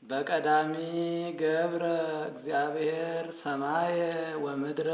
በቀዳሚ ገብረ እግዚአብሔር ሰማየ ወምድረ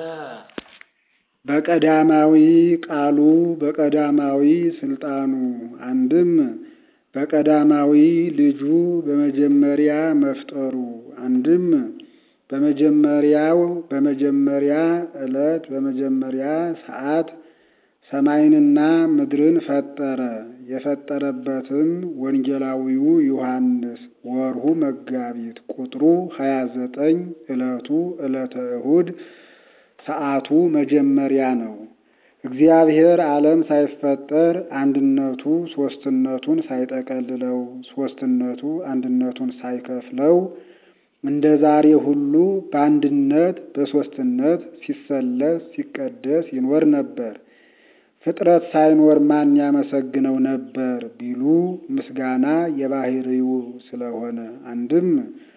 በቀዳማዊ ቃሉ በቀዳማዊ ስልጣኑ አንድም በቀዳማዊ ልጁ በመጀመሪያ መፍጠሩ አንድም በመጀመሪያው በመጀመሪያ ዕለት በመጀመሪያ ሰዓት ሰማይንና ምድርን ፈጠረ። የፈጠረበትም ወንጌላዊው ዮሐንስ ወርሁ መጋቢት ቁጥሩ ሀያ ዘጠኝ ዕለቱ ዕለተ እሁድ ሰዓቱ መጀመሪያ ነው። እግዚአብሔር ዓለም ሳይፈጠር አንድነቱ ሦስትነቱን ሳይጠቀልለው ሦስትነቱ አንድነቱን ሳይከፍለው እንደ ዛሬ ሁሉ በአንድነት በሦስትነት ሲሰለስ ሲቀደስ ይኖር ነበር። ፍጥረት ሳይኖር ማን ያመሰግነው ነበር ቢሉ ምስጋና የባህሪው ስለሆነ አንድም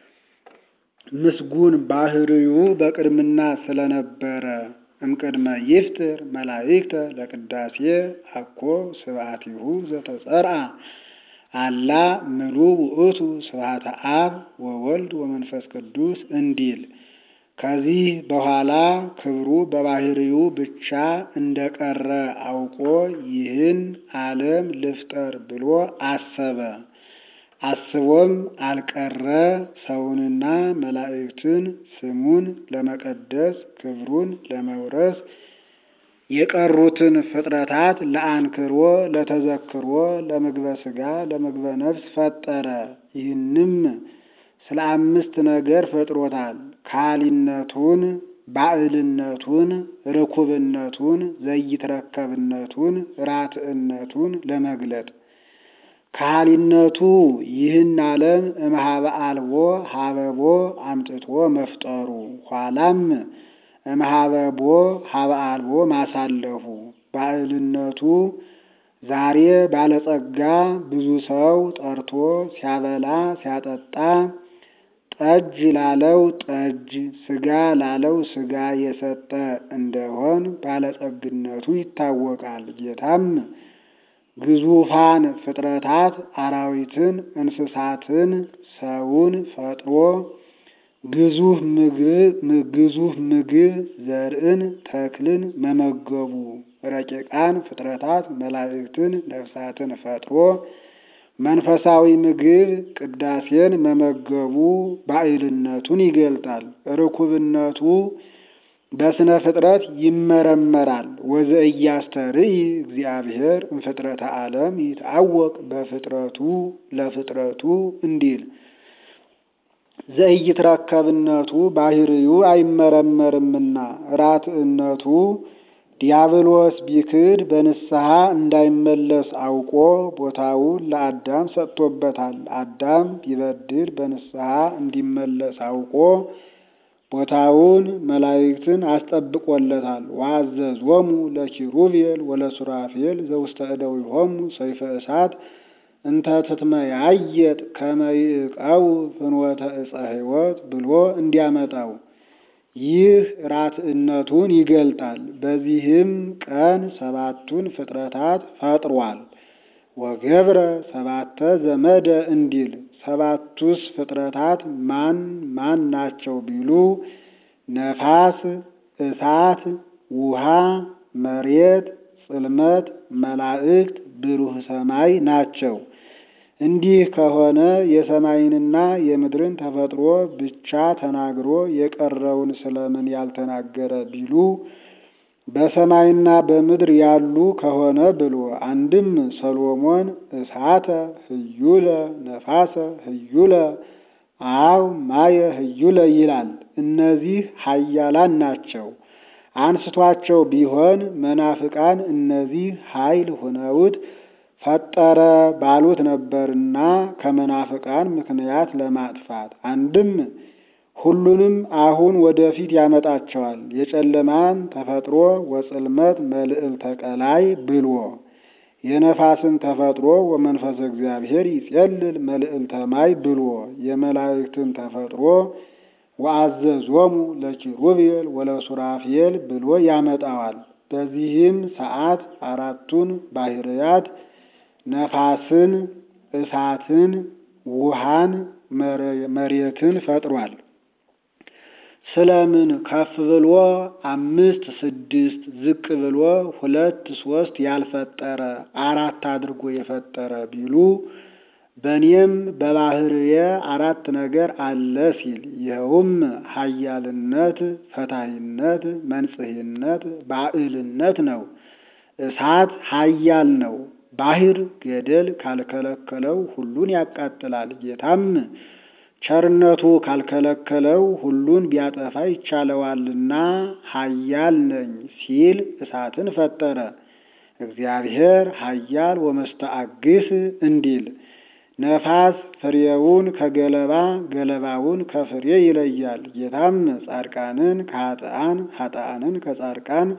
ምስጉን ባህሪው በቅድምና ስለነበረ እምቅድመ ይፍጥር መላእክተ ለቅዳሴ አኮ ስብሐቲሁ ዘተጸርአ አላ ምሉ ውእቱ ስብሐተ አብ ወወልድ ወመንፈስ ቅዱስ እንዲል ከዚህ በኋላ ክብሩ በባህሪው ብቻ እንደቀረ አውቆ ይህን ዓለም ልፍጠር ብሎ አሰበ። አስቦም አልቀረ ሰውንና መላእክትን ስሙን ለመቀደስ ክብሩን ለመውረስ የቀሩትን ፍጥረታት ለአንክሮ ለተዘክሮ ለምግበ ሥጋ ለምግበ ነፍስ ፈጠረ። ይህንም ስለ አምስት ነገር ፈጥሮታል። ካሊነቱን፣ ባዕልነቱን፣ ርኩብነቱን፣ ዘይትረከብነቱን፣ ራትዕነቱን ለመግለጥ ካሊነቱ ይህን ዓለም እምኀበ አልቦ ሀበቦ አምጥቶ መፍጠሩ ኋላም እምኀበቦ ሀበ አልቦ ማሳለፉ ባዕልነቱ ዛሬ ባለጸጋ ብዙ ሰው ጠርቶ ሲያበላ ሲያጠጣ ጠጅ ላለው ጠጅ ስጋ ላለው ስጋ የሰጠ እንደሆን ባለጸግነቱ ይታወቃል። ጌታም ግዙፋን ፍጥረታት አራዊትን፣ እንስሳትን፣ ሰውን ፈጥሮ ግዙፍ ምግብ ዘርዕን ተክልን መመገቡ ረቂቃን ፍጥረታት መላእክትን ነፍሳትን ፈጥሮ መንፈሳዊ ምግብ ቅዳሴን መመገቡ ባዕልነቱን ይገልጣል። ርኩብነቱ በስነ ፍጥረት ይመረመራል። ወዘእያስተርኢ እግዚአብሔር እምፍጥረተ ዓለም ይትአወቅ በፍጥረቱ ለፍጥረቱ እንዲል ዘኢይትረከብነቱ ባህሪው አይመረመርምና ራትዕነቱ ዲያብሎስ ቢክድ በንስሐ እንዳይመለስ አውቆ ቦታውን ለአዳም ሰጥቶበታል። አዳም ቢበድል በንስሐ እንዲመለስ አውቆ ቦታውን መላእክትን አስጠብቆለታል። ወአዘዞሙ ለኪሩቤል ወለሱራፌል ዘውስተ እደዊሆሙ ሰይፈ እሳት እንተ ትትመያየጥ ከመ ይዕቀቡ ፍኖተ ዕፀ ሕይወት ብሎ እንዲያመጣው ይህ ራትዕነቱን ይገልጣል። በዚህም ቀን ሰባቱን ፍጥረታት ፈጥሯል። ወገብረ ሰባተ ዘመደ እንዲል ሰባቱስ ፍጥረታት ማን ማን ናቸው ቢሉ ነፋስ፣ እሳት፣ ውሃ፣ መሬት፣ ጽልመት፣ መላእክት፣ ብሩህ ሰማይ ናቸው። እንዲህ ከሆነ የሰማይንና የምድርን ተፈጥሮ ብቻ ተናግሮ የቀረውን ስለምን ያልተናገረ ቢሉ በሰማይና በምድር ያሉ ከሆነ ብሎ አንድም ሰሎሞን እሳተ ህዩለ ነፋሰ ህዩለ አው ማየ ህዩለ ይላል። እነዚህ ኃያላን ናቸው። አንስቷቸው ቢሆን መናፍቃን እነዚህ ኃይል ሆነውት ፈጠረ ባሉት ነበርና ከመናፍቃን ምክንያት ለማጥፋት አንድም ሁሉንም አሁን ወደፊት ያመጣቸዋል። የጨለማን ተፈጥሮ ወጽልመት መልዕልተ ቀላይ ብሎ የነፋስን ተፈጥሮ ወመንፈሰ እግዚአብሔር ይጼልል መልዕልተ ማይ ብሎ የመላእክትን ተፈጥሮ ወአዘዞሙ ለኪሩቤል ወለሱራፌል ብሎ ያመጣዋል። በዚህም ሰዓት አራቱን ባህርያት ነፋስን፣ እሳትን፣ ውሃን መሬትን ፈጥሯል። ስለምን ከፍ ብሎ አምስት ስድስት ዝቅ ብሎ ሁለት ሶስት ያልፈጠረ አራት አድርጎ የፈጠረ ቢሉ በእኔም በባህርዬ አራት ነገር አለ ሲል ይኸውም ኃያልነት፣ ፈታሂነት፣ መንጽሂነት፣ ባዕልነት ነው። እሳት ኃያል ነው። ባህር ገደል ካልከለከለው ሁሉን ያቃጥላል። ጌታም ቸርነቱ ካልከለከለው ሁሉን ቢያጠፋ ይቻለዋልና ኃያል ነኝ ሲል እሳትን ፈጠረ። እግዚአብሔር ኃያል ወመስተአግስ እንዲል ነፋስ ፍሬውን ከገለባ ገለባውን ከፍሬ ይለያል። ጌታም ጻድቃንን ከኃጥአን ኃጥአንን ከጻድቃን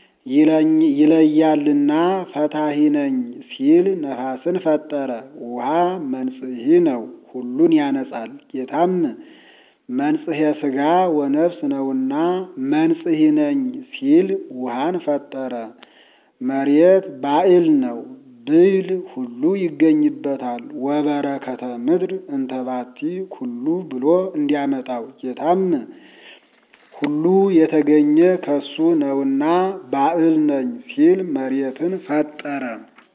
ይለያልና ፈታሂ ነኝ ሲል ነፋስን ፈጠረ። ውሃ መንጽሒ ነው፣ ሁሉን ያነጻል። ጌታም መንጽሔ ሥጋ ወነፍስ ነውና መንጽሒ ነኝ ሲል ውሃን ፈጠረ። መሬት ባዕል ነው፣ ብዕል ሁሉ ይገኝበታል። ወበረከተ ምድር እንተባቲ ኩሉ ብሎ እንዲያመጣው ጌታም ሁሉ የተገኘ ከሱ ነውና ባዕል ነኝ ሲል መሬትን ፈጠረ።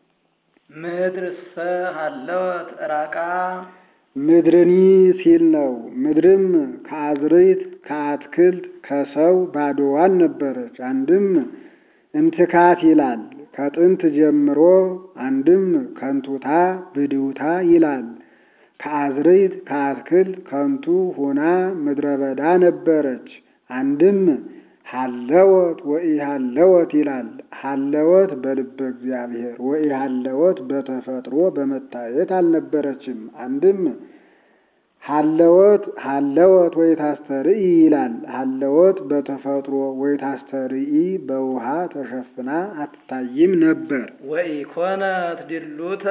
ምድርሰ ሀለወት ራቃ ምድርኒ ሲል ነው። ምድርም ከአዝርዕት ከአትክልት ከሰው ባዶዋን ነበረች። አንድም እምትካት ይላል ከጥንት ጀምሮ፣ አንድም ከንቱታ ብድውታ ይላል። ከአዝርዕት ከአትክልት ከንቱ ሁና ምድረ በዳ ነበረች። አንድም ሀለወት ወኢሀለወት ይላል። ሀለወት በልበ እግዚአብሔር ወኢሀለወት በተፈጥሮ በመታየት አልነበረችም። አንድም ሀለወት ሀለወት ወይታስተርኢ ይላል። ሀለወት በተፈጥሮ ወይታስተርኢ በውሃ ተሸፍና አትታይም ነበር። ወኢኮነት ድሉተ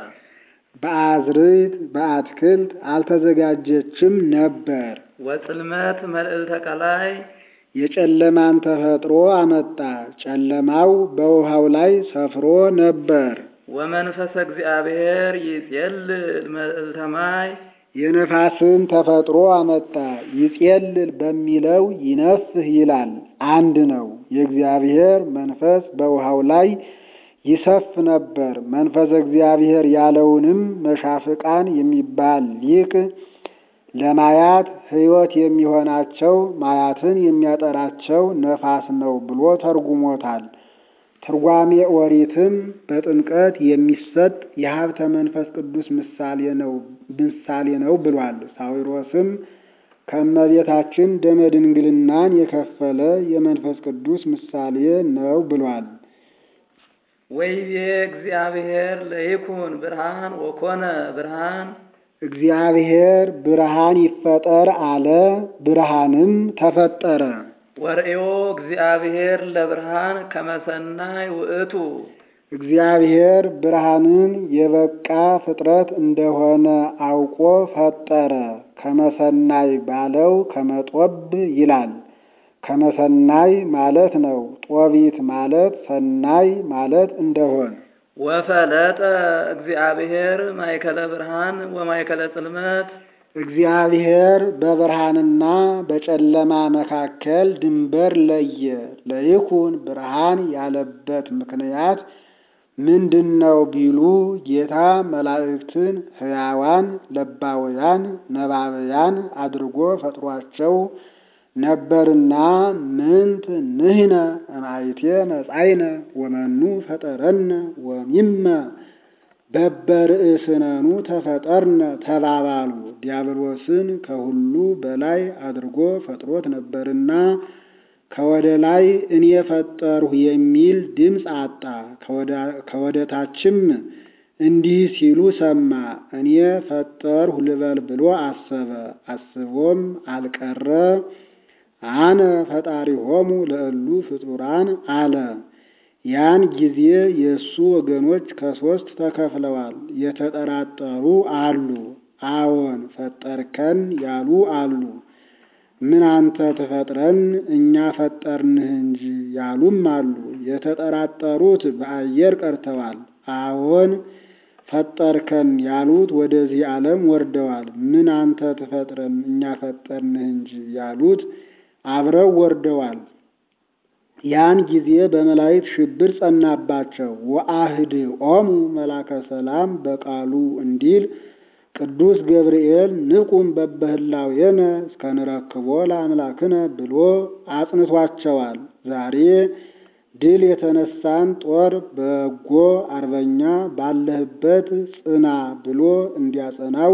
በአዝርዕት በአትክልት አልተዘጋጀችም ነበር። ወጽልመት መልዕልተ ቀላይ የጨለማን ተፈጥሮ አመጣ። ጨለማው በውሃው ላይ ሰፍሮ ነበር። ወመንፈሰ እግዚአብሔር ይጼልል መልዕልተ ማይ የነፋስን ተፈጥሮ አመጣ። ይጼልል በሚለው ይነፍህ ይላል። አንድ ነው። የእግዚአብሔር መንፈስ በውሃው ላይ ይሰፍ ነበር። መንፈሰ እግዚአብሔር ያለውንም መሻፍቃን የሚባል ሊቅ ለማያት ሕይወት የሚሆናቸው ማያትን የሚያጠራቸው ነፋስ ነው ብሎ ተርጉሞታል። ትርጓሜ ኦሪትም በጥምቀት የሚሰጥ የሀብተ መንፈስ ቅዱስ ምሳሌ ነው ምሳሌ ነው ብሏል። ሳዊሮስም ከእመቤታችን ደመ ድንግልናን የከፈለ የመንፈስ ቅዱስ ምሳሌ ነው ብሏል። ወይቤ እግዚአብሔር ለይኩን ብርሃን ወኮነ ብርሃን እግዚአብሔር ብርሃን ይፈጠር አለ፣ ብርሃንም ተፈጠረ። ወርእዮ እግዚአብሔር ለብርሃን ከመሰናይ ውእቱ እግዚአብሔር ብርሃንን የበቃ ፍጥረት እንደሆነ አውቆ ፈጠረ። ከመሰናይ ባለው ከመጦብ ይላል። ከመሰናይ ማለት ነው። ጦቢት ማለት ሰናይ ማለት እንደሆን ወፈለጠ እግዚአብሔር ማእከለ ብርሃን ወማእከለ ጽልመት እግዚአብሔር በብርሃንና በጨለማ መካከል ድንበር ለየ። ለይኩን ብርሃን ያለበት ምክንያት ምንድን ነው ቢሉ ጌታ መላእክትን ሕያዋን ለባውያን ነባብያን አድርጎ ፈጥሯቸው ነበርና ምንት ንህነ እምአይቴ መጻይነ ወመኑ ፈጠረነ ወሚመ በበርእስነኑ ተፈጠርነ ተባባሉ። ዲያብሎስን ከሁሉ በላይ አድርጎ ፈጥሮት ነበርና ከወደ ላይ እኔ ፈጠርሁ የሚል ድምፅ አጣ። ከወደ ታችም እንዲህ ሲሉ ሰማ። እኔ ፈጠርሁ ልበል ብሎ አሰበ። አስቦም አልቀረ አነ ፈጣሪሆሙ ለእሉ ፍጡራን አለ። ያን ጊዜ የእሱ ወገኖች ከሶስት ተከፍለዋል። የተጠራጠሩ አሉ፣ አዎን ፈጠርከን ያሉ አሉ። ምን አንተ ትፈጥረን እኛ ፈጠርንህ እንጂ ያሉም አሉ። የተጠራጠሩት በአየር ቀርተዋል። አዎን ፈጠርከን ያሉት ወደዚህ ዓለም ወርደዋል። ምን አንተ ትፈጥረን እኛ ፈጠርንህ እንጂ ያሉት አብረው ወርደዋል። ያን ጊዜ በመላእክት ሽብር ጸናባቸው። ወአህድኦሙ መላከ ሰላም በቃሉ እንዲል ቅዱስ ገብርኤል ንቁም በበህላዌነ እስከንረክቦ ለአምላክነ ብሎ አጽንቷቸዋል። ዛሬ ድል የተነሳን ጦር በጎ አርበኛ ባለህበት ጽና ብሎ እንዲያጸናው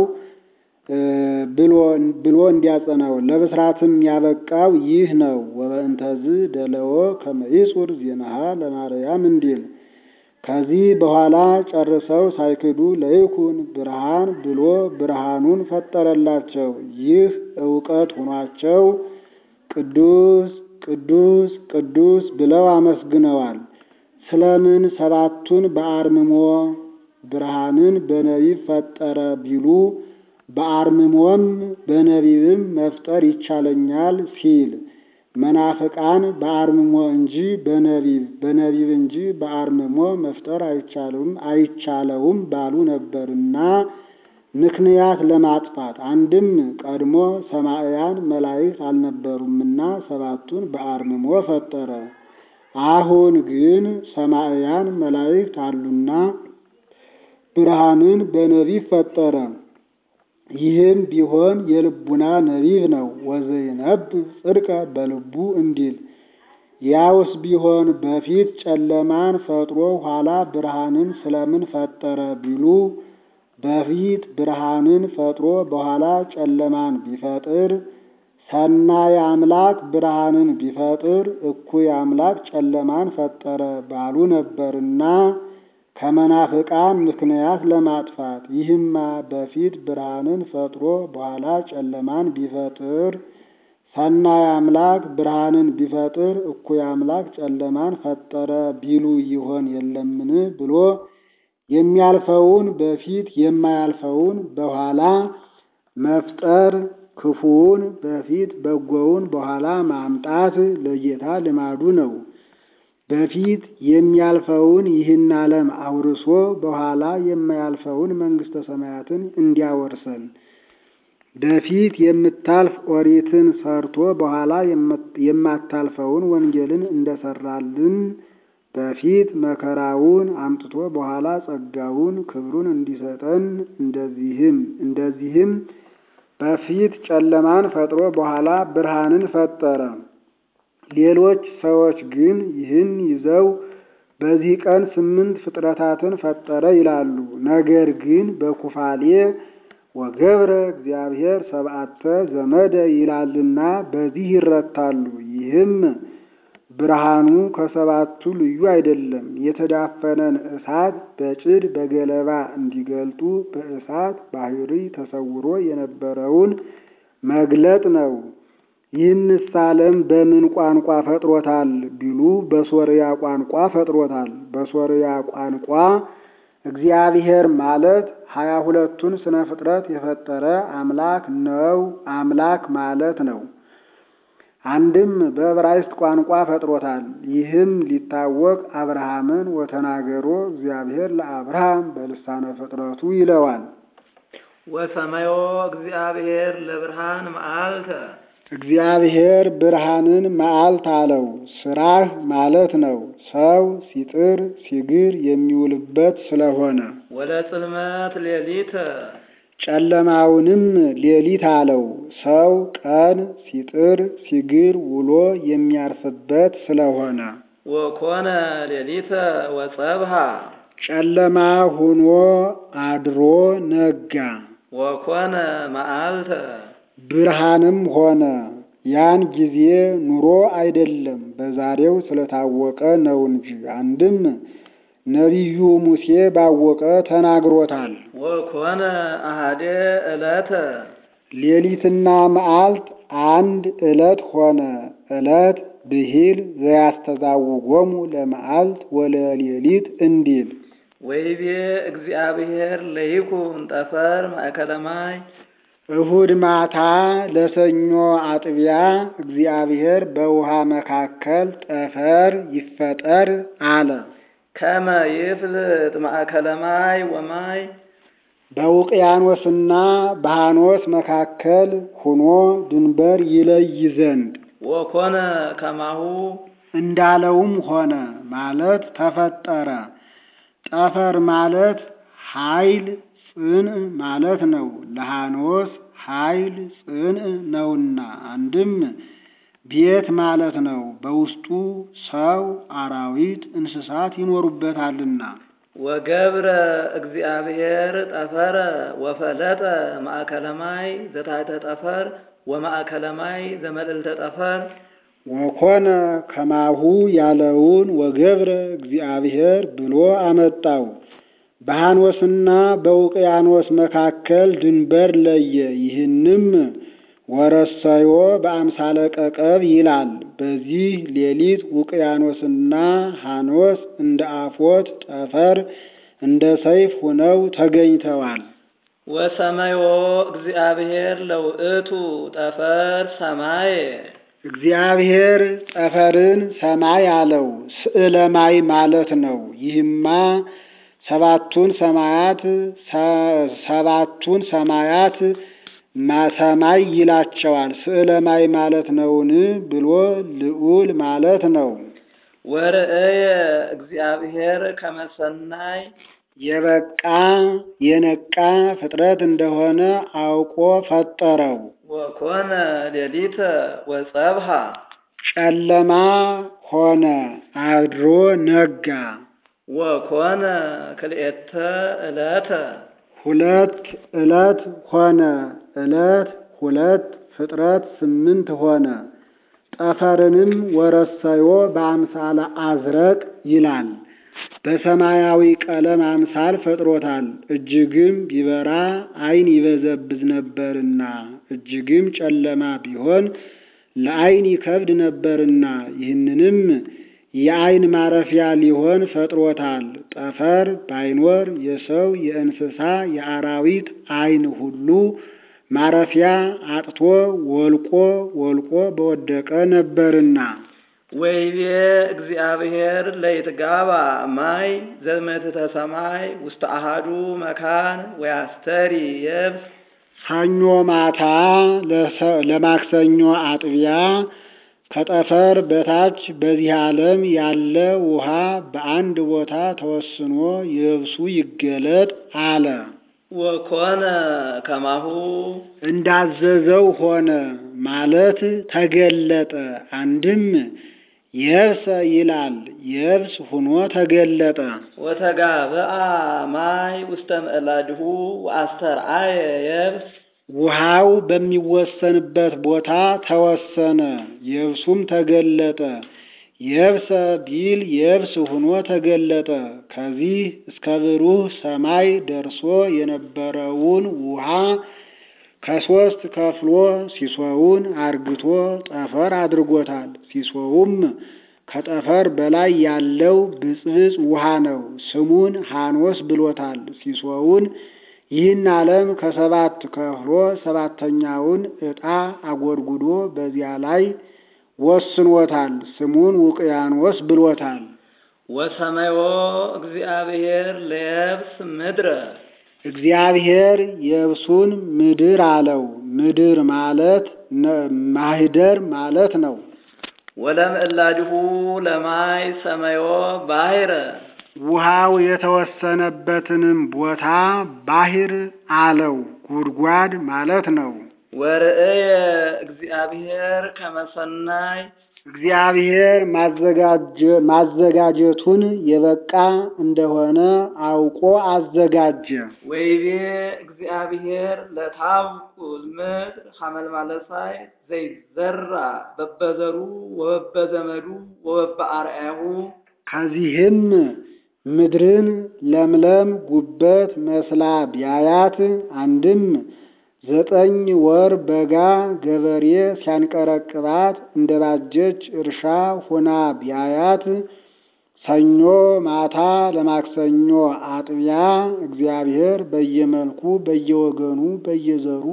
ብሎ እንዲያጸናው ለብስራትም ያበቃው ይህ ነው። ወበእንተዝ ደለዎ ከመይጹር ዜናሃ ለማርያም እንዲል ከዚህ በኋላ ጨርሰው ሳይክዱ ለይኩን ብርሃን ብሎ ብርሃኑን ፈጠረላቸው። ይህ እውቀት ሆኗቸው ቅዱስ ቅዱስ ቅዱስ ብለው አመስግነዋል። ስለምን ሰባቱን በአርምሞ ብርሃንን በነቢብ ፈጠረ ቢሉ በአርምሞም በነቢብም መፍጠር ይቻለኛል ሲል መናፍቃን በአርምሞ እንጂ በነቢብ በነቢብ እንጂ በአርምሞ መፍጠር አይቻለውም አይቻለውም ባሉ ነበርና ምክንያት ለማጥፋት አንድም ቀድሞ ሰማዕያን መላእክት አልነበሩምና ሰባቱን በአርምሞ ፈጠረ። አሁን ግን ሰማዕያን መላእክት አሉና ብርሃንን በነቢብ ፈጠረ። ይህም ቢሆን የልቡና ነቢብ ነው። ወዘይነብብ ጽድቀ በልቡ እንዲል ያውስ ቢሆን በፊት ጨለማን ፈጥሮ ኋላ ብርሃንን ስለምን ፈጠረ ቢሉ በፊት ብርሃንን ፈጥሮ በኋላ ጨለማን ቢፈጥር ሰናይ አምላክ ብርሃንን ቢፈጥር እኩይ አምላክ ጨለማን ፈጠረ ባሉ ነበርና ከመናፍቃን ምክንያት ለማጥፋት ይህማ በፊት ብርሃንን ፈጥሮ በኋላ ጨለማን ቢፈጥር ሰናይ አምላክ ብርሃንን ቢፈጥር እኩይ አምላክ ጨለማን ፈጠረ ቢሉ ይሆን የለምን ብሎ የሚያልፈውን በፊት የማያልፈውን በኋላ መፍጠር ክፉውን በፊት በጎውን በኋላ ማምጣት ለጌታ ልማዱ ነው። በፊት የሚያልፈውን ይህን ዓለም አውርሶ በኋላ የማያልፈውን መንግሥተ ሰማያትን እንዲያወርሰን በፊት የምታልፍ ኦሪትን ሰርቶ በኋላ የማታልፈውን ወንጌልን እንደሰራልን በፊት መከራውን አምጥቶ በኋላ ጸጋውን ክብሩን እንዲሰጠን እንደዚህም እንደዚህም በፊት ጨለማን ፈጥሮ በኋላ ብርሃንን ፈጠረ። ሌሎች ሰዎች ግን ይህን ይዘው በዚህ ቀን ስምንት ፍጥረታትን ፈጠረ ይላሉ። ነገር ግን በኩፋሌ ወገብረ እግዚአብሔር ሰብአተ ዘመደ ይላልና በዚህ ይረታሉ። ይህም ብርሃኑ ከሰባቱ ልዩ አይደለም። የተዳፈነን እሳት በጭድ በገለባ እንዲገልጡ በእሳት ባህሪ ተሰውሮ የነበረውን መግለጥ ነው። ይህንስ ዓለም በምን ቋንቋ ፈጥሮታል ቢሉ በሶርያ ቋንቋ ፈጥሮታል። በሶርያ ቋንቋ እግዚአብሔር ማለት ሀያ ሁለቱን ስነ ፍጥረት የፈጠረ አምላክ ነው። አምላክ ማለት ነው። አንድም በዕብራይስጥ ቋንቋ ፈጥሮታል። ይህም ሊታወቅ አብርሃምን ወተናገሮ እግዚአብሔር ለአብርሃም በልሳነ ፍጥረቱ ይለዋል። ወሰመዮ እግዚአብሔር ለብርሃን መዓልተ እግዚአብሔር ብርሃንን መዓልት አለው። ስራህ ማለት ነው። ሰው ሲጥር ሲግር የሚውልበት ስለሆነ ወለጽልመት ሌሊተ ጨለማውንም ሌሊት አለው። ሰው ቀን ሲጥር ሲግር ውሎ የሚያርፍበት ስለሆነ ወኮነ ሌሊተ ወጸብሃ ጨለማ ሆኖ አድሮ ነጋ። ወኮነ መዓልተ ብርሃንም ሆነ። ያን ጊዜ ኑሮ አይደለም በዛሬው ስለታወቀ ነው እንጂ አንድም ነቢዩ ሙሴ ባወቀ ተናግሮታል። ወኮነ አሃዴ ዕለተ ሌሊትና መዓልት አንድ ዕለት ሆነ። ዕለት ብሂል ዘያስተዛውጎሙ ለመዓልት ወለሌሊት እንዲል ወይቤ እግዚአብሔር ለይኩን ጠፈር ማእከለ ማይ እሁድ ማታ ለሰኞ አጥቢያ እግዚአብሔር በውሃ መካከል ጠፈር ይፈጠር አለ። ከመ ይፍልጥ ማእከለ ማይ ወማይ በውቅያኖስና በሃኖስ መካከል ሁኖ ድንበር ይለይ ዘንድ ወኮነ ከማሁ እንዳለውም ሆነ ማለት ተፈጠረ። ጠፈር ማለት ኃይል ጽንዕ ማለት ነው። ለሃኖስ ኃይል ጽንዕ ነውና አንድም ቤት ማለት ነው። በውስጡ ሰው፣ አራዊት፣ እንስሳት ይኖሩበታልና። ወገብረ እግዚአብሔር ጠፈረ ወፈለጠ ማእከለ ማይ ዘታሕተ ጠፈር ወማእከለ ማይ ዘመልዕልተ ጠፈር ወኮነ ከማሁ ያለውን ወገብረ እግዚአብሔር ብሎ አመጣው። በሃኖስና በውቅያኖስ መካከል ድንበር ለየ። ይህንም ወረሰዮ በአምሳለ ቀቀብ ይላል። በዚህ ሌሊት ውቅያኖስና ሃኖስ እንደ አፎት ጠፈር እንደ ሰይፍ ሆነው ተገኝተዋል። ወሰመዮ እግዚአብሔር ለውእቱ ጠፈር ሰማይ እግዚአብሔር ጠፈርን ሰማይ አለው። ስዕለ ማይ ማለት ነው። ይህማ ሰባቱን ሰማያት ሰባቱን ሰማያት ሰማይ ይላቸዋል። ስዕለ ማይ ማለት ነውን ብሎ ልዑል ማለት ነው። ወርእየ እግዚአብሔር ከመሰናይ የበቃ የነቃ ፍጥረት እንደሆነ አውቆ ፈጠረው። ወኮነ ሌሊተ ወጸብሃ ጨለማ ሆነ፣ አድሮ ነጋ። ወኮነ ክልኤተ ዕለተ ሁለት ዕለት ሆነ፣ ዕለት ሁለት ፍጥረት ስምንት ሆነ። ጠፈርንም ወረሰዮ በአምሳለ አዝረቅ ይላል። በሰማያዊ ቀለም አምሳል ፈጥሮታል። እጅግም ቢበራ ዓይን ይበዘብዝ ነበርና እጅግም ጨለማ ቢሆን ለዓይን ይከብድ ነበርና ይህንንም የዓይን ማረፊያ ሊሆን ፈጥሮታል። ጠፈር ባይኖር የሰው የእንስሳ የአራዊት ዓይን ሁሉ ማረፊያ አጥቶ ወልቆ ወልቆ በወደቀ ነበርና ወይቤ እግዚአብሔር ለይትጋባ ማይ ዘመትተ ሰማይ ውስተ አሃዱ መካን ወያስተሪ የብስ ሰኞ ማታ ለማክሰኞ አጥቢያ ከጠፈር በታች በዚህ ዓለም ያለ ውሃ በአንድ ቦታ ተወስኖ የብሱ ይገለጥ አለ። ወኮነ ከማሁ እንዳዘዘው ሆነ ማለት ተገለጠ። አንድም የብሰ ይላል የብስ ሁኖ ተገለጠ። ወተጋብአ ማይ ውስተ ምዕላድሁ ወአስተርአየ የብስ ውሃው በሚወሰንበት ቦታ ተወሰነ፣ የብሱም ተገለጠ። የብሰ ቢል የብስ ሁኖ ተገለጠ። ከዚህ እስከ ብሩህ ሰማይ ደርሶ የነበረውን ውሃ ከሶስት ከፍሎ ሲሶውን አርግቶ ጠፈር አድርጎታል። ሲሶውም ከጠፈር በላይ ያለው ብፅብፅ ውሃ ነው። ስሙን ሐኖስ ብሎታል። ሲሶውን ይህን ዓለም ከሰባት ከፍሎ ሰባተኛውን ዕጣ አጎድጉዶ በዚያ ላይ ወስኖታል። ስሙን ውቅያኖስ ብሎታል። ወሰመዮ እግዚአብሔር ለየብስ ምድረ እግዚአብሔር የብሱን ምድር አለው። ምድር ማለት ማህደር ማለት ነው። ወለምዕላድሁ ለማይ ሰመዮ ባሕረ ውሃው የተወሰነበትንም ቦታ ባሕር አለው። ጉድጓድ ማለት ነው። ወርእየ እግዚአብሔር ከመሰናይ እግዚአብሔር ማዘጋጀቱን የበቃ እንደሆነ አውቆ አዘጋጀ። ወይቤ እግዚአብሔር ለታብቁል ምድር ሐመልማለሳይ ዘይዘራ በበዘሩ ወበበዘመዱ ወበበአርአያሁ ከዚህም ምድርን ለምለም ጉበት መስላ ቢያያት አንድም ዘጠኝ ወር በጋ ገበሬ ሲያንቀረቅባት እንደ ባጀች እርሻ ሆና ቢያያት ሰኞ ማታ ለማክሰኞ አጥቢያ እግዚአብሔር በየመልኩ በየወገኑ በየዘሩ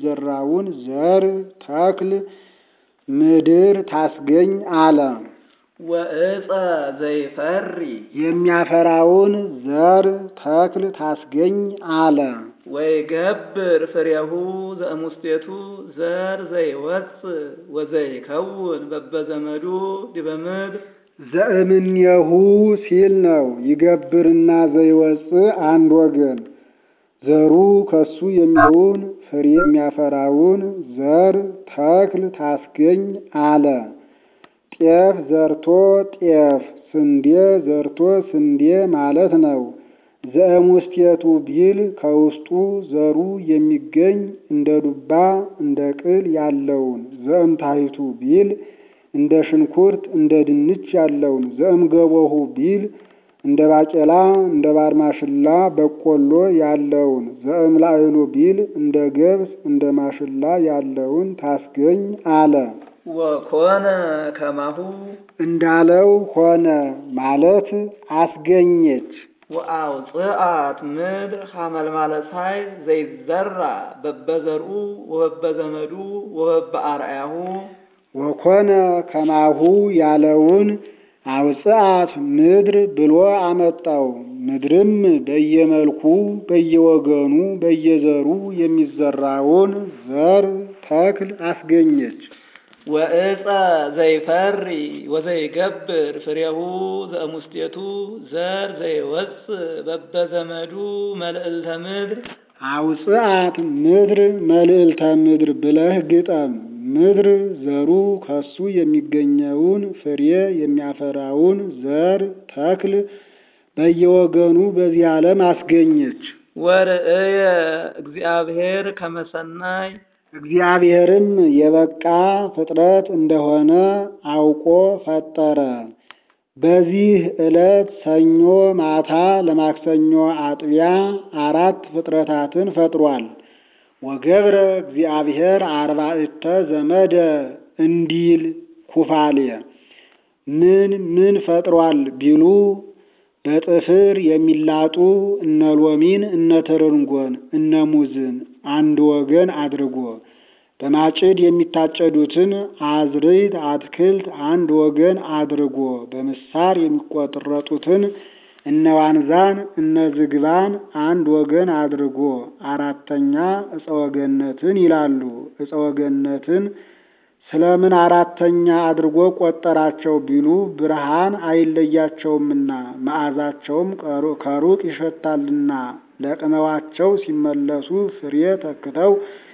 የሚዘራውን ዘር ተክል ምድር ታስገኝ አለ። ወእፀ ዘይፈሪ የሚያፈራውን ዘር ተክል ታስገኝ አለ። ወይገብር ፍሬሁ ዘእሙስቴቱ ዘር ዘይወፅእ ወዘይከውን በበዘመዱ ዲበ ምድር ዘእምኔሁ ሲል ነው። ይገብርና ዘይወፅእ አንድ ወገን ዘሩ ከሱ የሚሆን ፍሬ የሚያፈራውን ዘር ተክል ታስገኝ አለ። ጤፍ ዘርቶ ጤፍ፣ ስንዴ ዘርቶ ስንዴ ማለት ነው። ዘእሙስቴቱ ቢል ከውስጡ ዘሩ የሚገኝ እንደ ዱባ እንደ ቅል ያለውን፣ ዘእምታይቱ ቢል እንደ ሽንኩርት እንደ ድንች ያለውን፣ ዘእምገቦሁ ቢል እንደ ባቄላ እንደ ባርማሽላ በቆሎ ያለውን፣ ዘእምላዕሉ ቢል እንደ ገብስ እንደ ማሽላ ያለውን ታስገኝ አለ። ወኮነ ከማሁ እንዳለው ሆነ ማለት አስገኘች። ወአውፅአት ምድር ሐመልማለ ፀሐይ ዘይዘራ በበዘርኡ ወበበዘመዱ ወበበአርአያሁ ወኮነ ከማሁ ያለውን አውፅአት ምድር ብሎ አመጣው። ምድርም በየመልኩ በየወገኑ በየዘሩ የሚዘራውን ዘር ተክል አስገኘች። ወእፀ ዘይፈሪ ወዘይገብር ፍሬሁ ዘእሙስቴቱ ዘር ዘይወፅእ በበዘመዱ መልዕልተ ምድር አውፅአት ምድር መልዕልተ ምድር ብለህ ግጠም። ምድር ዘሩ ከሱ የሚገኘውን ፍሬ የሚያፈራውን ዘር ተክል በየወገኑ በዚህ ዓለም አስገኘች። ወርእየ እግዚአብሔር ከመሰናይ እግዚአብሔርም የበቃ ፍጥረት እንደሆነ አውቆ ፈጠረ። በዚህ ዕለት ሰኞ ማታ ለማክሰኞ አጥቢያ አራት ፍጥረታትን ፈጥሯል። ወገብረ እግዚአብሔር አርባዕተ ዘመደ እንዲል ኩፋሌ ምን ምን ፈጥሯል ቢሉ በጥፍር የሚላጡ እነ ሎሚን እነ ትርንጎን እነ ሙዝን አንድ ወገን አድርጎ በማጭድ የሚታጨዱትን አዝርዕት አትክልት አንድ ወገን አድርጎ በምሳር የሚቆረጡትን እነ ዋንዛን እነ ዝግባን አንድ ወገን አድርጎ አራተኛ ዕፀ ወገነትን ይላሉ። ዕፀ ወገነትን ስለምን አራተኛ አድርጎ ቆጠራቸው ቢሉ ብርሃን አይለያቸውምና መዓዛቸውም ከሩቅ ይሸታልና ለቅመዋቸው ሲመለሱ ፍሬ ተክተው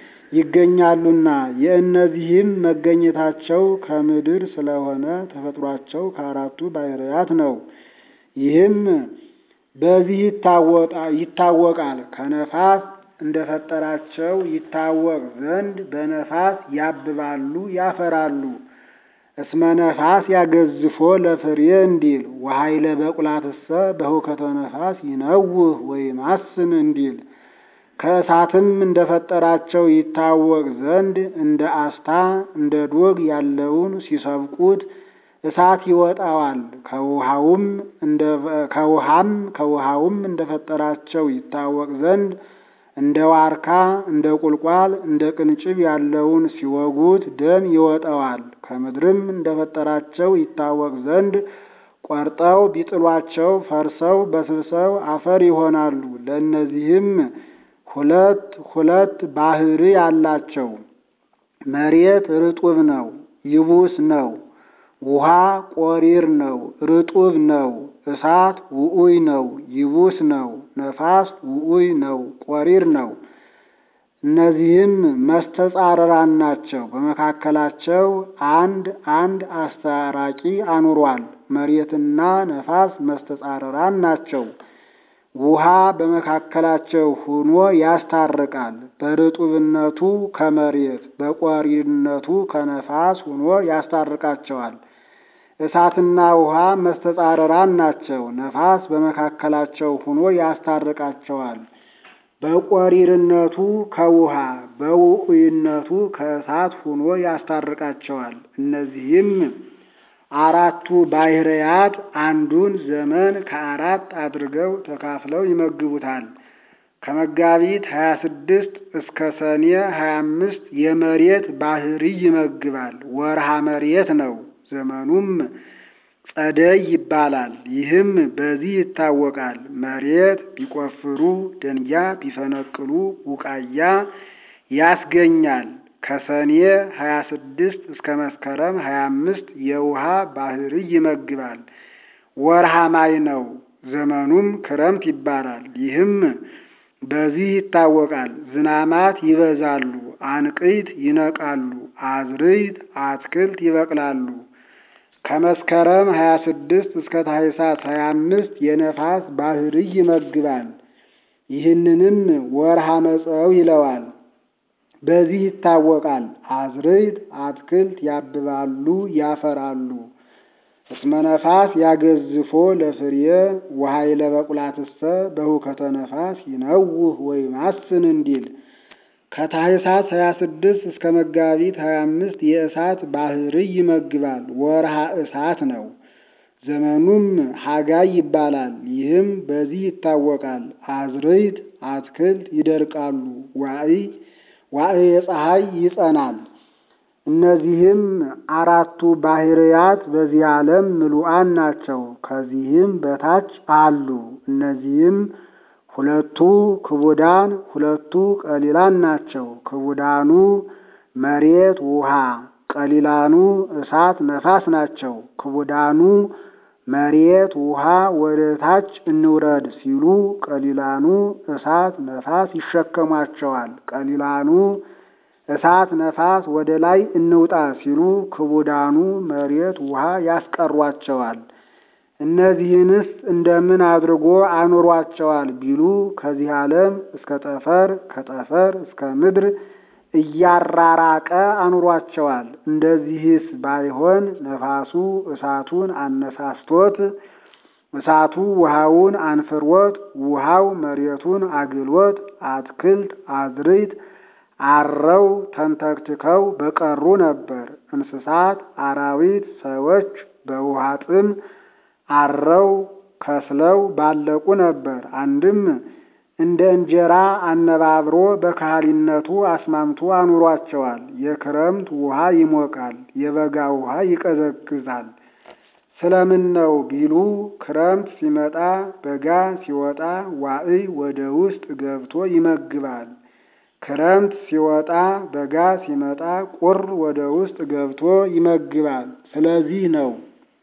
ይገኛሉና የእነዚህም መገኘታቸው ከምድር ስለሆነ ተፈጥሯቸው ከአራቱ ባሕርያት ነው። ይህም በዚህ ይታወቃል። ከነፋስ እንደፈጠራቸው ይታወቅ ዘንድ በነፋስ ያብባሉ ያፈራሉ። እስመ ነፋስ ያገዝፎ ለፍሬ እንዲል ወኃይለ በቁላትሰ በሁከተ ነፋስ ይነውህ ወይማስን እንዲል ከእሳትም እንደፈጠራቸው ይታወቅ ዘንድ እንደ አስታ እንደ ዶግ ያለውን ሲሰብቁት እሳት ይወጣዋል። ከውሃውም ከውሃም ከውሃውም እንደፈጠራቸው ይታወቅ ዘንድ እንደ ዋርካ እንደ ቁልቋል እንደ ቅንጭብ ያለውን ሲወጉት ደም ይወጣዋል። ከምድርም እንደፈጠራቸው ይታወቅ ዘንድ ቆርጠው ቢጥሏቸው ፈርሰው በስብሰው አፈር ይሆናሉ። ለእነዚህም ሁለት ሁለት ባህሪ አላቸው። መሬት ርጡብ ነው፣ ይቡስ ነው። ውሃ ቆሪር ነው፣ ርጡብ ነው። እሳት ውዑይ ነው፣ ይቡስ ነው። ነፋስ ውዑይ ነው፣ ቆሪር ነው። እነዚህም መስተጻረራን ናቸው። በመካከላቸው አንድ አንድ አስታራቂ አኑሯል። መሬትና ነፋስ መስተጻረራን ናቸው። ውሃ በመካከላቸው ሆኖ ያስታርቃል። በርጡብነቱ ከመሬት በቆሪርነቱ ከነፋስ ሆኖ ያስታርቃቸዋል። እሳትና ውሃ መስተጻረራን ናቸው። ነፋስ በመካከላቸው ሆኖ ያስታርቃቸዋል። በቆሪርነቱ ከውሃ በውዑይነቱ ከእሳት ሆኖ ያስታርቃቸዋል። እነዚህም አራቱ ባሕርያት አንዱን ዘመን ከአራት አድርገው ተካፍለው ይመግቡታል። ከመጋቢት 26 እስከ ሰኔ 25 የመሬት ባሕርይ ይመግባል። ወርሃ መሬት ነው። ዘመኑም ጸደይ ይባላል። ይህም በዚህ ይታወቃል። መሬት ቢቆፍሩ ደንጊያ ቢፈነቅሉ ቡቃያ ያስገኛል። ከሰኔ ሀያ ስድስት እስከ መስከረም ሀያ አምስት የውሃ ባህርይ ይመግባል። ወርሃ ማይ ነው። ዘመኑም ክረምት ይባላል። ይህም በዚህ ይታወቃል። ዝናማት ይበዛሉ፣ አንቅይት ይነቃሉ፣ አዝርዕት አትክልት ይበቅላሉ። ከመስከረም ሀያ ስድስት እስከ ታኅሳስ ሀያ አምስት የነፋስ ባህርይ ይመግባል። ይህንንም ወርሃ መጸው ይለዋል። በዚህ ይታወቃል። አዝርዕት አትክልት ያብባሉ፣ ያፈራሉ። እስመ ነፋስ ያገዝፎ ለፍርየ ወኃይለ በቁላትሰ በሁከተ ነፋስ ይነውህ ወይማስን እንዲል ከታኅሳስ ሀያ ስድስት እስከ መጋቢት ሀያ አምስት የእሳት ባህርይ ይመግባል። ወርሃ እሳት ነው። ዘመኑም ሐጋይ ይባላል። ይህም በዚህ ይታወቃል። አዝርዕት አትክልት ይደርቃሉ፣ ዋዕይ ዋዕየ ፀሐይ ይጸናል። እነዚህም አራቱ ባህርያት በዚህ ዓለም ምሉዓን ናቸው። ከዚህም በታች አሉ። እነዚህም ሁለቱ ክቡዳን ሁለቱ ቀሊላን ናቸው። ክቡዳኑ መሬት ውሃ፣ ቀሊላኑ እሳት ነፋስ ናቸው። ክቡዳኑ መሬት ውሃ ወደ ታች እንውረድ ሲሉ፣ ቀሊላኑ እሳት ነፋስ ይሸከሟቸዋል። ቀሊላኑ እሳት ነፋስ ወደ ላይ እንውጣ ሲሉ፣ ክቡዳኑ መሬት ውሃ ያስቀሯቸዋል። እነዚህንስ እንደምን አድርጎ አኑሯቸዋል ቢሉ ከዚህ ዓለም እስከ ጠፈር ከጠፈር እስከ ምድር እያራራቀ አኑሯቸዋል። እንደዚህስ ባይሆን ነፋሱ እሳቱን አነሳስቶት፣ እሳቱ ውሃውን አንፍሮት፣ ውሃው መሬቱን አግሎት፣ አትክልት አዝርዕት አረው ተንተክትከው በቀሩ ነበር። እንስሳት አራዊት፣ ሰዎች በውሃ ጥም አረው ከስለው ባለቁ ነበር። አንድም እንደ እንጀራ አነባብሮ በካህሊነቱ አስማምቶ አኑሯቸዋል። የክረምት ውሃ ይሞቃል፣ የበጋ ውሃ ይቀዘቅዛል። ስለምን ነው ቢሉ ክረምት ሲመጣ በጋ ሲወጣ ዋዕይ ወደ ውስጥ ገብቶ ይመግባል። ክረምት ሲወጣ በጋ ሲመጣ ቁር ወደ ውስጥ ገብቶ ይመግባል። ስለዚህ ነው።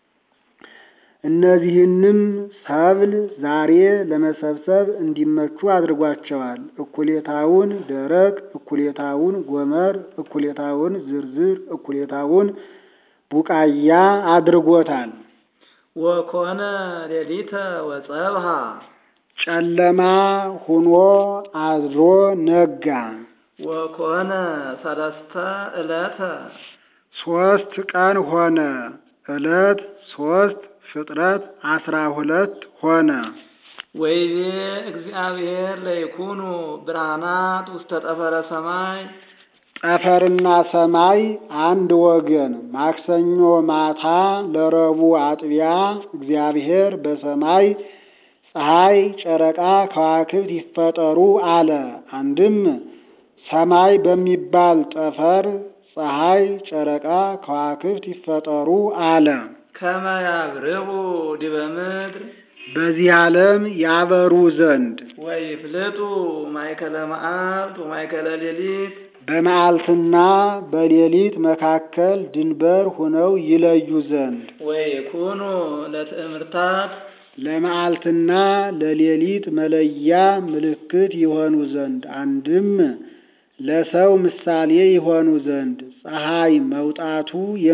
እነዚህንም ሰብል ዛሬ ለመሰብሰብ እንዲመቹ አድርጓቸዋል። እኩሌታውን ደረቅ፣ እኩሌታውን ጎመር፣ እኩሌታውን ዝርዝር፣ እኩሌታውን ቡቃያ አድርጎታል። ወኮነ ሌሊተ ወጸብሃ ጨለማ ሁኖ አድሮ ነጋ። ወኮነ ሰለስተ ዕለተ ሶስት ቀን ሆነ። ዕለት ሶስት ፍጥረት አስራ ሁለት ሆነ። ወይቤ እግዚአብሔር ለይኩኑ ብርሃናት ውስተ ጠፈረ ሰማይ ጠፈርና ሰማይ አንድ ወገን። ማክሰኞ ማታ ለረቡዕ አጥቢያ እግዚአብሔር በሰማይ ፀሐይ፣ ጨረቃ፣ ከዋክብት ይፈጠሩ አለ። አንድም ሰማይ በሚባል ጠፈር ፀሐይ፣ ጨረቃ፣ ከዋክብት ይፈጠሩ አለ። ከመ ያብርሁ ዲበ ምድር በዚህ ዓለም ያበሩ ዘንድ ወይፍልጡ ማእከለ መዓልት ወማእከለ ሌሊት በመዓልትና በሌሊት መካከል ድንበር ሆነው ይለዩ ዘንድ ወይኩኑ ለትእምርታት ለመዓልትና ለሌሊት መለያ ምልክት ይሆኑ ዘንድ አንድም ለሰው ምሳሌ ይሆኑ ዘንድ ፀሐይ መውጣቱ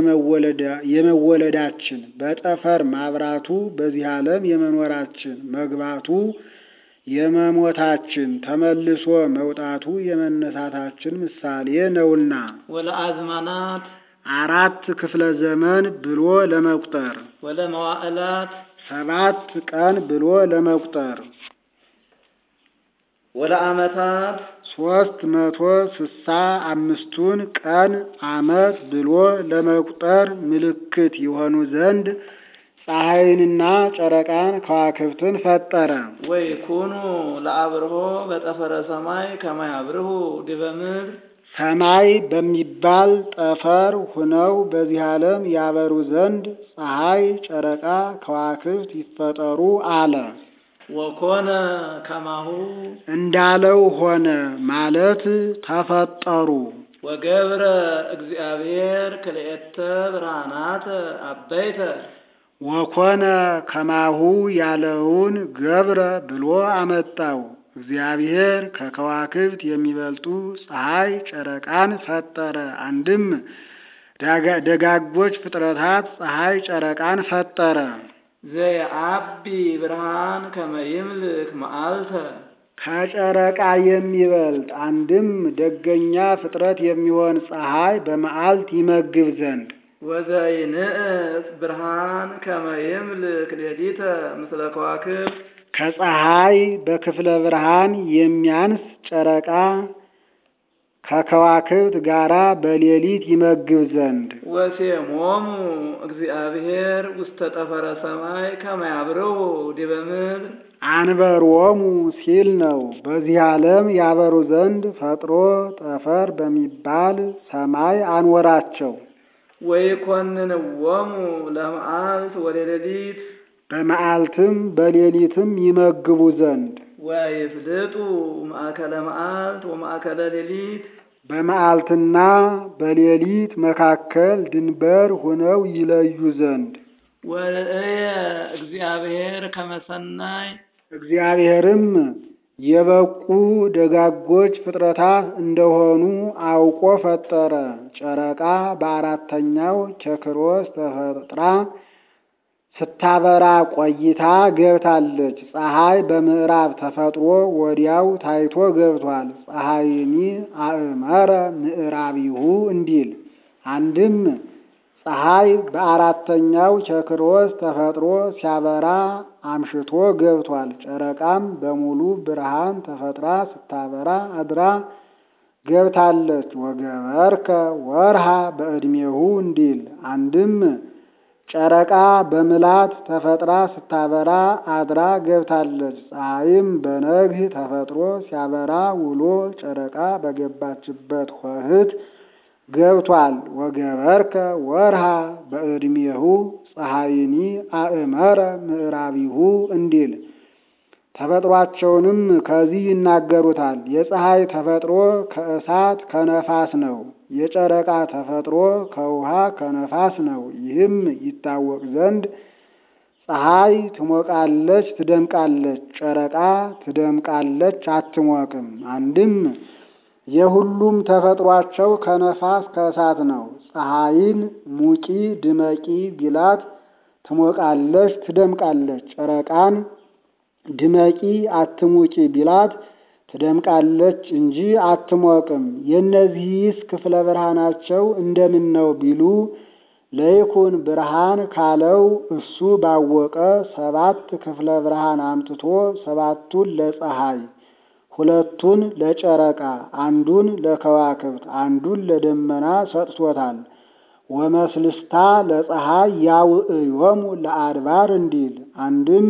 የመወለዳችን በጠፈር ማብራቱ በዚህ ዓለም የመኖራችን መግባቱ የመሞታችን ተመልሶ መውጣቱ የመነሳታችን ምሳሌ ነውና ወለአዝማናት አራት ክፍለ ዘመን ብሎ ለመቁጠር ወለመዋዕላት ሰባት ቀን ብሎ ለመቁጠር ወለዓመታት ሶስት መቶ ስሳ አምስቱን ቀን ዓመት ብሎ ለመቁጠር ምልክት የሆኑ ዘንድ ፀሐይንና ጨረቃን ከዋክብትን ፈጠረ። ወይኩኑ ለአብርሆ በጠፈረ ሰማይ ከመ ያብርሁ ዲበ ምድር ሰማይ በሚባል ጠፈር ሁነው በዚህ ዓለም ያበሩ ዘንድ ፀሐይ፣ ጨረቃ፣ ከዋክብት ይፈጠሩ አለ። ወኮነ ከማሁ እንዳለው ሆነ ማለት ተፈጠሩ። ወገብረ እግዚአብሔር ክልኤተ ብርሃናት አበይተ ወኮነ ከማሁ ያለውን ገብረ ብሎ አመጣው። እግዚአብሔር ከከዋክብት የሚበልጡ ፀሐይ፣ ጨረቃን ፈጠረ። አንድም ዳጋ- ደጋጎች ፍጥረታት ፀሐይ፣ ጨረቃን ፈጠረ። ዘየአቢ ብርሃን ከመ ይምልክ መዓልተ ከጨረቃ የሚበልጥ አንድም ደገኛ ፍጥረት የሚሆን ፀሐይ በመዓልት ይመግብ ዘንድ ወዘይንእስ ብርሃን ከመ ይምልክ ሌሊተ ምስለ ከዋክብት ከፀሐይ በክፍለ ብርሃን የሚያንስ ጨረቃ ከከዋክብት ጋራ በሌሊት ይመግብ ዘንድ ወሴሞሙ እግዚአብሔር ውስተ ጠፈረ ሰማይ ከመ ያብርሁ ዲበ ምድር አንበሮሙ ሲል ነው። በዚህ ዓለም ያበሩ ዘንድ ፈጥሮ ጠፈር በሚባል ሰማይ አንወራቸው። ወይኮንንዎሙ ለመዓልት ወለሌሊት በመዓልትም በሌሊትም ይመግቡ ዘንድ ወይፍልጡ ማእከለ መዓልት ወማእከለ ሌሊት በመዓልትና በሌሊት መካከል ድንበር ሁነው ይለዩ ዘንድ ወርእየ እግዚአብሔር ከመሰናይ እግዚአብሔርም የበቁ ደጋጎች ፍጥረታት እንደሆኑ አውቆ ፈጠረ። ጨረቃ በአራተኛው ቸክሮስ ተፈጥራ ስታበራ ቆይታ ገብታለች። ፀሐይ በምዕራብ ተፈጥሮ ወዲያው ታይቶ ገብቷል። ፀሐይኒ አእመረ ምዕራቢሁ እንዲል አንድም ፀሐይ በአራተኛው ቸክሮስ ተፈጥሮ ሲያበራ አምሽቶ ገብቷል። ጨረቃም በሙሉ ብርሃን ተፈጥራ ስታበራ አድራ ገብታለች። ወገበርከ ወርሃ በዕድሜሁ እንዲል አንድም ጨረቃ በምላት ተፈጥራ ስታበራ አድራ ገብታለች። ፀሐይም በነግህ ተፈጥሮ ሲያበራ ውሎ ጨረቃ በገባችበት ሆህት ገብቷል። ወገበርከ ወርሃ በዕድሜሁ ፀሐይኒ አእመረ ምዕራቢሁ እንዲል ተፈጥሯቸውንም ከዚህ ይናገሩታል። የፀሐይ ተፈጥሮ ከእሳት ከነፋስ ነው። የጨረቃ ተፈጥሮ ከውሃ ከነፋስ ነው። ይህም ይታወቅ ዘንድ ፀሐይ ትሞቃለች፣ ትደምቃለች፣ ጨረቃ ትደምቃለች፣ አትሞቅም። አንድም የሁሉም ተፈጥሯቸው ከነፋስ ከእሳት ነው። ፀሐይን ሙቂ ድመቂ ቢላት ትሞቃለች፣ ትደምቃለች። ጨረቃን ድመቂ አትሙቂ ቢላት ትደምቃለች እንጂ አትሞቅም። የእነዚህስ ክፍለ ብርሃናቸው እንደምን ነው ቢሉ ለይኩን ብርሃን ካለው እሱ ባወቀ ሰባት ክፍለ ብርሃን አምጥቶ ሰባቱን ለፀሐይ ሁለቱን ለጨረቃ አንዱን ለከዋክብት አንዱን ለደመና ሰጥቶታል። ወመስልስታ ለፀሐይ ያውዕዮሙ ለአድባር እንዲል አንድም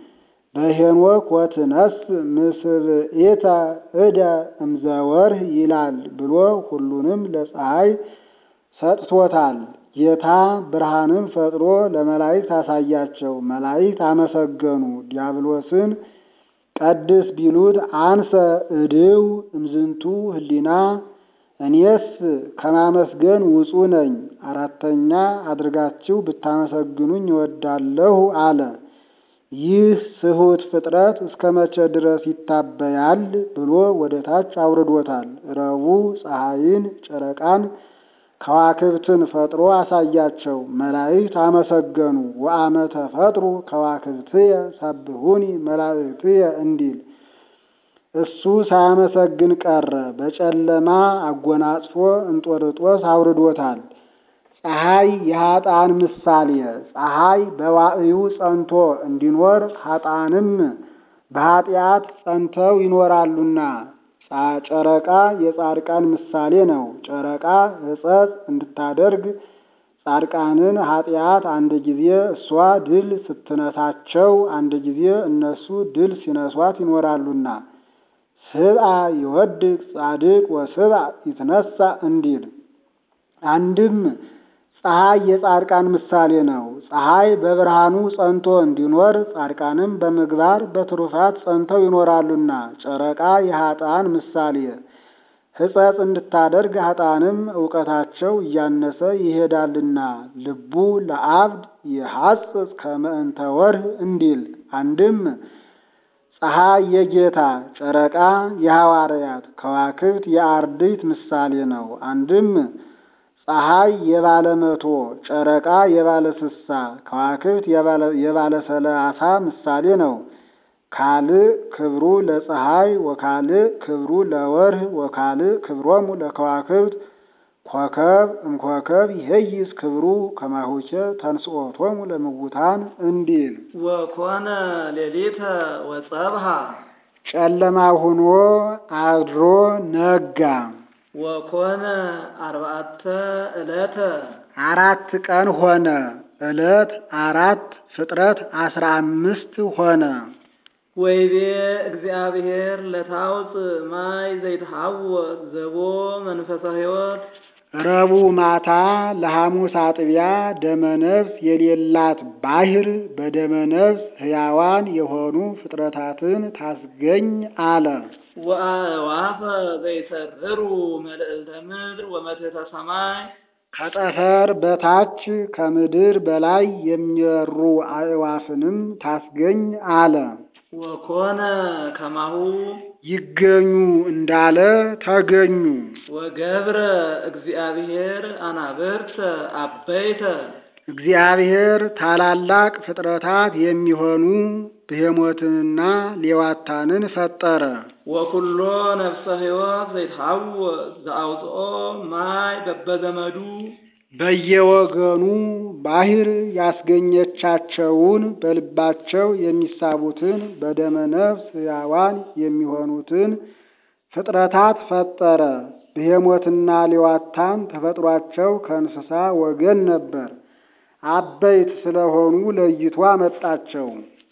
በሄኖክ ወትነስ ምስብኤተ እደ እምዘወርህ ይላል ብሎ ሁሉንም ለፀሐይ ሰጥቶታል። ጌታ ብርሃንን ፈጥሮ ለመላእክት አሳያቸው። መላእክት አመሰገኑ። ዲያብሎስን ቀድስ ቢሉት አንሰ እድው እምዝንቱ ህሊና እኔስ ከማመስገን ውጹ ነኝ፣ አራተኛ አድርጋችሁ ብታመሰግኑኝ እወዳለሁ አለ። ይህ ስሁት ፍጥረት እስከ መቼ ድረስ ይታበያል ብሎ ወደ ታች አውርዶታል። ረቡዕ ፀሐይን፣ ጨረቃን፣ ከዋክብትን ፈጥሮ አሳያቸው። መላእክት አመሰገኑ። ወአመተ ፈጥሩ ከዋክብትየ ሰብሁኒ መላእክትየ እንዲል እሱ ሳያመሰግን ቀረ። በጨለማ አጎናጽፎ እንጦርጦስ አውርዶታል። ፀሐይ የኃጥአን ምሳሌ፣ ፀሐይ በዋዕዩ ጸንቶ እንዲኖር ኃጥአንም በኃጢአት ጸንተው ይኖራሉና። ጨረቃ የጻድቃን ምሳሌ ነው። ጨረቃ ሕጸጽ እንድታደርግ ጻድቃንን ኃጢአት አንድ ጊዜ እሷ ድል ስትነሳቸው፣ አንድ ጊዜ እነሱ ድል ሲነሷት ይኖራሉና። ስብአ ይወድቅ ጻድቅ ወስብአ ይትነሳ እንዲል አንድም ፀሐይ የጻድቃን ምሳሌ ነው። ፀሐይ በብርሃኑ ጸንቶ እንዲኖር ጻድቃንም በምግባር በትሩፋት ጸንተው ይኖራሉና። ጨረቃ የኃጥአን ምሳሌ ሕጸጽ እንድታደርግ ኃጥአንም እውቀታቸው እያነሰ ይሄዳልና። ልቡ ለአብድ የሐጽጽ ከመ እንተ ወርህ እንዲል አንድም ፀሐይ የጌታ ጨረቃ የሐዋርያት ከዋክብት የአርድእት ምሳሌ ነው። አንድም ፀሐይ የባለ መቶ ጨረቃ የባለ ስሳ ከዋክብት የባለ ሰላሳ ምሳሌ ነው። ካልእ ክብሩ ለፀሐይ ወካልእ ክብሩ ለወርህ ወካልእ ክብሮሙ ለከዋክብት ኮከብ እምኮከብ ይሄይስ ክብሩ ከማሁቸ ተንስኦቶሙ ለምውታን እንዲል ወኮነ ሌሊተ ወጸብሃ ጨለማ ሁኖ አድሮ ነጋ። ወኮነ አርባዕተ ዕለተ አራት ቀን ሆነ። ዕለት አራት ፍጥረት አስራ አምስት ሆነ። ወይቤ እግዚአብሔር ለታውፅእ ማይ ዘይትሐወክ ዘቦ መንፈሰ ሕይወት ረቡዕ ማታ ለሐሙስ አጥቢያ ደመነፍስ የሌላት ባሕር በደመነፍስ ሕያዋን የሆኑ ፍጥረታትን ታስገኝ አለ። ወአእዋፈ ዘይሰርሩ መልዕልተ ምድር ወመትሕተ ሰማይ ከጠፈር በታች ከምድር በላይ የሚበሩ አእዋፍንም ታስገኝ አለ። ወኮነ ከማሁ ይገኙ እንዳለ ተገኙ። ወገብረ እግዚአብሔር አናብርተ አበይተ እግዚአብሔር ታላላቅ ፍጥረታት የሚሆኑ ብሄሞትንና ሌዋታንን ፈጠረ። ወኩሎ ነፍሰ ሕይወት ዘይትሐወክ ዘአውፅኦ ማይ በበዘመዱ በየወገኑ ባሕር ያስገኘቻቸውን በልባቸው የሚሳቡትን በደመ ነፍስ ሕያዋን የሚሆኑትን ፍጥረታት ፈጠረ። ብሄሞትና ሌዋታን ተፈጥሯቸው ከእንስሳ ወገን ነበር። አበይት ስለሆኑ ለይቶ አመጣቸው።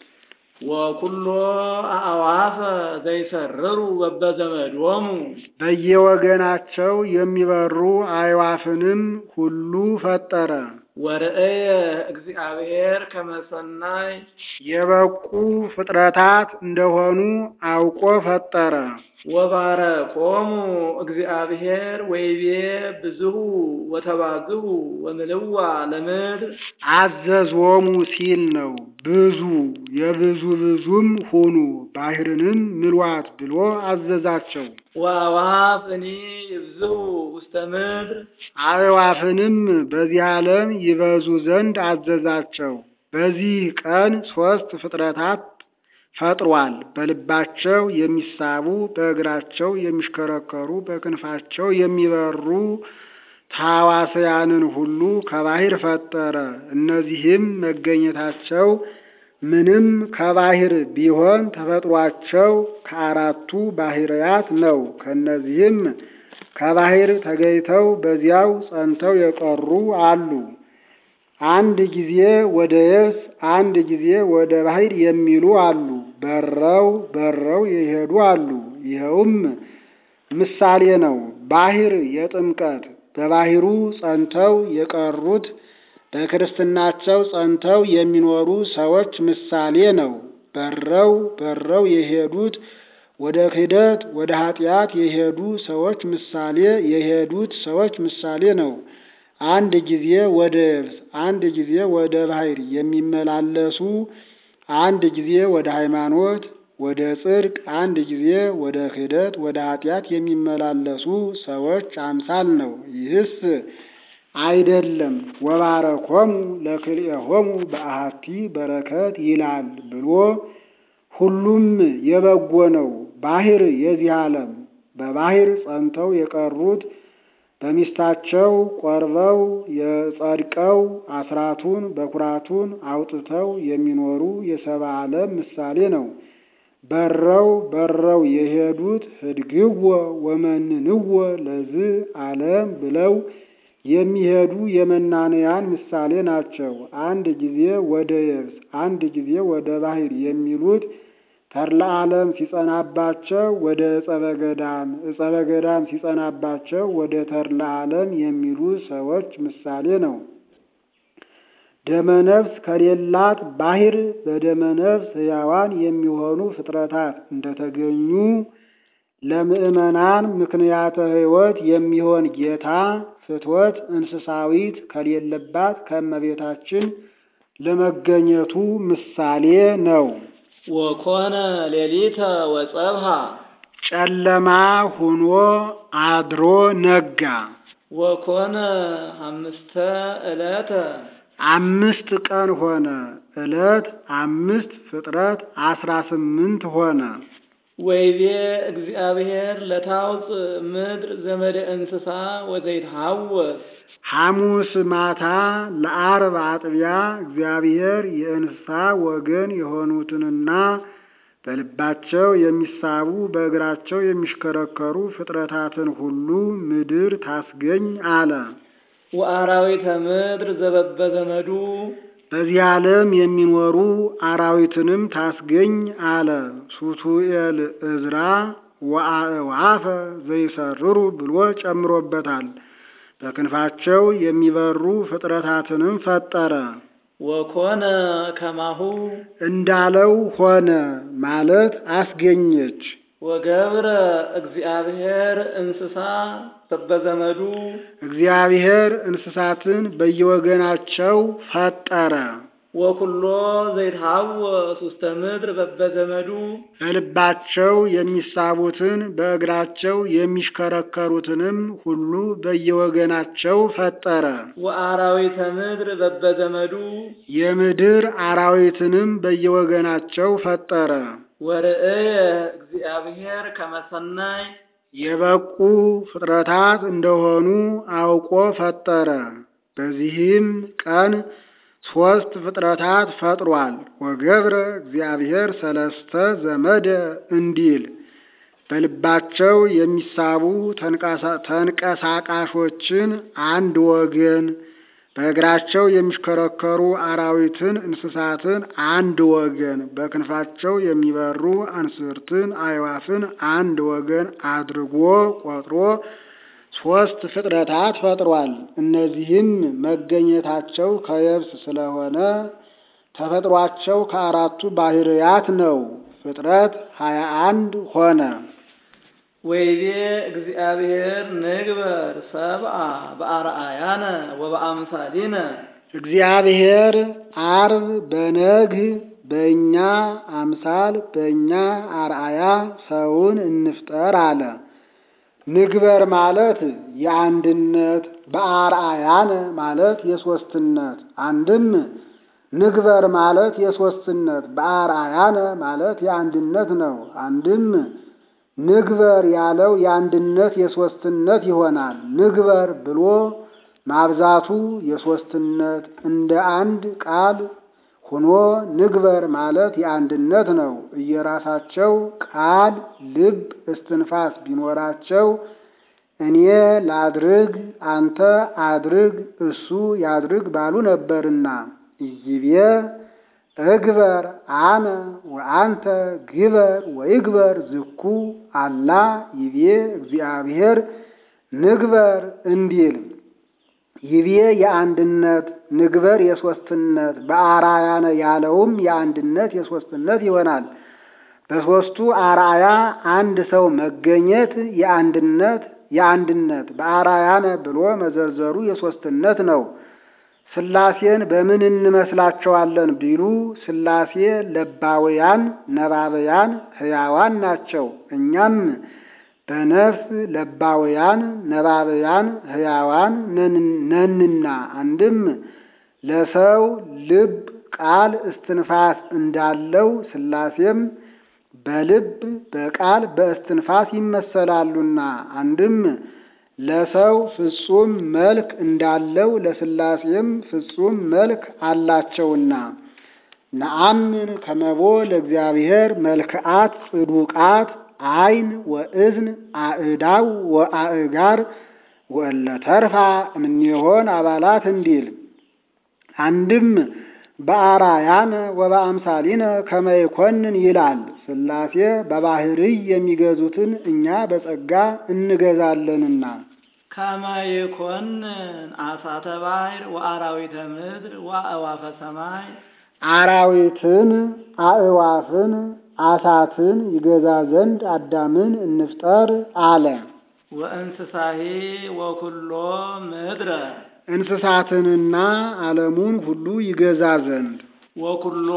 ወኩሎ አእዋፈ ዘይሰርሩ በበዘመዶሙ በየወገናቸው የሚበሩ አዕዋፍንም ሁሉ ፈጠረ። ወርእየ እግዚአብሔር ከመሰናይ የበቁ ፍጥረታት እንደሆኑ አውቆ ፈጠረ። ወባረኮሙ እግዚአብሔር ወይቤ ብዙሁ ወተባዝሁ ወምልዋ ለምድር አዘዞሙ ሲል ነው። ብዙ የብዙ ብዙም ሁኑ ባሕርንም ምሏት ብሎ አዘዛቸው። ወአዕዋፍኒ ይብዝሁ ውስተ ምድር አዕዋፍንም በዚህ ዓለም ይበዙ ዘንድ አዘዛቸው። በዚህ ቀን ሦስት ፍጥረታት ፈጥሯል። በልባቸው የሚሳቡ፣ በእግራቸው የሚሽከረከሩ፣ በክንፋቸው የሚበሩ ታዋስያንን ሁሉ ከባሕር ፈጠረ። እነዚህም መገኘታቸው ምንም ከባሕር ቢሆን ተፈጥሯቸው ከአራቱ ባሕርያት ነው። ከእነዚህም ከባሕር ተገኝተው በዚያው ጸንተው የቀሩ አሉ። አንድ ጊዜ ወደ የብስ አንድ ጊዜ ወደ ባሕር የሚሉ አሉ። በረው በረው የሄዱ አሉ። ይኸውም ምሳሌ ነው። ባሕር የጥምቀት በባሕሩ ጸንተው የቀሩት በክርስትናቸው ጸንተው የሚኖሩ ሰዎች ምሳሌ ነው። በረው በረው የሄዱት ወደ ክህደት ወደ ኃጢአት የሄዱ ሰዎች ምሳሌ የሄዱት ሰዎች ምሳሌ ነው። አንድ ጊዜ ወደ የብስ አንድ ጊዜ ወደ ባሕር የሚመላለሱ አንድ ጊዜ ወደ ሃይማኖት ወደ ጽድቅ አንድ ጊዜ ወደ ክህደት ወደ ኃጢአት የሚመላለሱ ሰዎች አምሳል ነው። ይህስ አይደለም ወባረኮሙ ለክልኤሆሙ በአሐቲ በረከት ይላል ብሎ ሁሉም የበጎ ነው። ባሕር የዚህ ዓለም በባሕር ጸንተው የቀሩት በሚስታቸው ቆርበው የጸድቀው አስራቱን በኩራቱን አውጥተው የሚኖሩ የሰብአ ዓለም ምሳሌ ነው። በረው በረው የሄዱት ህድግዎ ወመንንዎ ለዝ ዓለም ብለው የሚሄዱ የመናንያን ምሳሌ ናቸው። አንድ ጊዜ ወደ የብስ አንድ ጊዜ ወደ ባሕር የሚሉት ተድላ ዓለም ሲጸናባቸው ወደ ዕፀ በገዳም፣ ዕፀ በገዳም ሲጸናባቸው ወደ ተድላ ዓለም የሚሉ ሰዎች ምሳሌ ነው። ደመነፍስ ከሌላት ባሕር በደመነፍስ ሕያዋን የሚሆኑ ፍጥረታት እንደተገኙ ለምዕመናን ምክንያተ ሕይወት የሚሆን ጌታ ፍትወት እንስሳዊት ከሌለባት ከእመቤታችን ለመገኘቱ ምሳሌ ነው። ወኮነ ሌሊተ ወጸብሃ ጨለማ ሁኖ አድሮ ነጋ። ወኮነ አምስተ ዕለተ አምስት ቀን ሆነ። ዕለት አምስት ፍጥረት አስራ ስምንት ሆነ። ወይቤ እግዚአብሔር ለታውፅ ምድር ዘመደ እንስሳ ወዘይትሃወስ ሐሙስ ማታ ለዓርብ አጥቢያ እግዚአብሔር የእንስሳ ወገን የሆኑትንና በልባቸው የሚሳቡ በእግራቸው የሚሽከረከሩ ፍጥረታትን ሁሉ ምድር ታስገኝ አለ። ወአራዊተ ምድር ዘበበዘመዱ በዚህ ዓለም የሚኖሩ አራዊትንም ታስገኝ አለ። ሱቱኤል እዝራ ወአእዋፈ ዘይሰርሩ ብሎ ጨምሮበታል። በክንፋቸው የሚበሩ ፍጥረታትንም ፈጠረ። ወኮነ ከማሁ እንዳለው ሆነ ማለት አስገኘች። ወገብረ እግዚአብሔር እንስሳ በበዘመዱ እግዚአብሔር እንስሳትን በየወገናቸው ፈጠረ። ወኩሎ ዘይትሃወስ ውስተ ምድር በበዘመዱ በልባቸው የሚሳቡትን በእግራቸው የሚሽከረከሩትንም ሁሉ በየወገናቸው ፈጠረ። ወአራዊተ ምድር በበዘመዱ የምድር አራዊትንም በየወገናቸው ፈጠረ። ወርእየ እግዚአብሔር ከመሰናይ የበቁ ፍጥረታት እንደሆኑ አውቆ ፈጠረ። በዚህም ቀን ሦስት ፍጥረታት ፈጥሯል። ወገብረ እግዚአብሔር ሰለስተ ዘመደ እንዲል በልባቸው የሚሳቡ ተንቀሳቃሾችን አንድ ወገን፣ በእግራቸው የሚሽከረከሩ አራዊትን እንስሳትን አንድ ወገን፣ በክንፋቸው የሚበሩ አንስርትን አዕዋፍን አንድ ወገን አድርጎ ቆጥሮ ሦስት ፍጥረታት ፈጥሯል። እነዚህም መገኘታቸው ከየብስ ስለሆነ ተፈጥሯቸው ከአራቱ ባሕርያት ነው። ፍጥረት ሀያ አንድ ሆነ። ወይቤ እግዚአብሔር ንግበር ሰብአ በአርአያነ ወበአምሳሊነ እግዚአብሔር አርብ በነግህ በእኛ አምሳል በእኛ አርአያ ሰውን እንፍጠር አለ። ንግበር ማለት የአንድነት በአርአያነ ማለት የሶስትነት አንድም ንግበር ማለት የሶስትነት በአርአያነ ማለት የአንድነት ነው። አንድም ንግበር ያለው የአንድነት የሶስትነት ይሆናል። ንግበር ብሎ ማብዛቱ የሶስትነት እንደ አንድ ቃል ሆኖ ንግበር ማለት የአንድነት ነው። እየራሳቸው ቃል፣ ልብ፣ እስትንፋስ ቢኖራቸው እኔ ላድርግ፣ አንተ አድርግ፣ እሱ ያድርግ ባሉ ነበርና ኢይቤ እግበር አነ ወአንተ ግበር ወይግበር ዝኩ አላ ይቤ እግዚአብሔር ንግበር እንዲል ይቤ የአንድነት ንግበር የሶስትነት በአርአያነ ያለውም የአንድነት የሶስትነት ይሆናል። በሶስቱ አርአያ አንድ ሰው መገኘት የአንድነት የአንድነት በአርአያነ ብሎ መዘርዘሩ የሶስትነት ነው። ሥላሴን በምን እንመስላቸዋለን ቢሉ ሥላሴ ለባውያን ነባበያን ሕያዋን ናቸው። እኛም በነፍስ ለባውያን ነባበያን ሕያዋን ነንና አንድም ለሰው ልብ ቃል እስትንፋስ እንዳለው ሥላሴም በልብ በቃል በእስትንፋስ ይመሰላሉና አንድም ለሰው ፍጹም መልክ እንዳለው ለሥላሴም ፍጹም መልክ አላቸውና ነአምን ከመቦ ለእግዚአብሔር መልክዓት ጽዱቃት አይን ወእዝን አእዳው ወአእጋር ወእለ ተርፋ እምኔሆን አባላት እንዲል አንድም በአራያነ ወበአምሳሊነ ከመ ይኮንን ይላል። ሥላሴ በባህርይ የሚገዙትን እኛ በጸጋ እንገዛለንና። ከመ ይኮንን አሳተ ባሕር ወአራዊተ ምድር ወአእዋፈ ሰማይ አራዊትን፣ አእዋፍን፣ አሳትን ይገዛ ዘንድ አዳምን እንፍጠር አለ። ወእንስሳሄ ወኩሎ ምድረ እንስሳትንና ዓለሙን ሁሉ ይገዛ ዘንድ ወኩሎ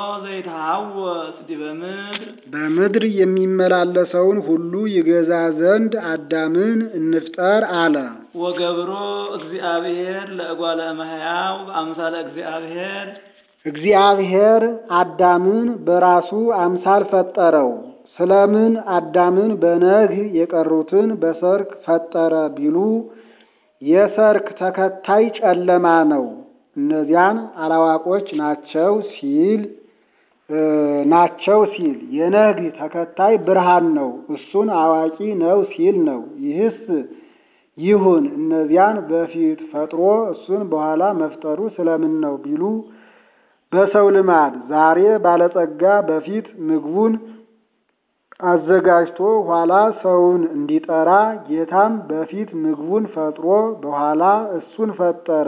ዘይተሃወፅ ዲበ ምድር በምድር የሚመላለሰውን ሁሉ ይገዛ ዘንድ አዳምን እንፍጠር አለ። ወገብሮ እግዚአብሔር ለእጓለ እመሕያው በአምሳለ እግዚአብሔር እግዚአብሔር አዳምን በራሱ አምሳል ፈጠረው። ስለምን አዳምን በነግህ የቀሩትን በሰርክ ፈጠረ ቢሉ የሰርክ ተከታይ ጨለማ ነው፣ እነዚያን አላዋቆች ናቸው ሲል ናቸው ሲል የነግህ ተከታይ ብርሃን ነው፣ እሱን አዋቂ ነው ሲል ነው። ይህስ ይሁን እነዚያን በፊት ፈጥሮ እሱን በኋላ መፍጠሩ ስለምን ነው ቢሉ በሰው ልማድ ዛሬ ባለጸጋ በፊት ምግቡን አዘጋጅቶ ኋላ ሰውን እንዲጠራ ጌታም በፊት ምግቡን ፈጥሮ በኋላ እሱን ፈጠረ።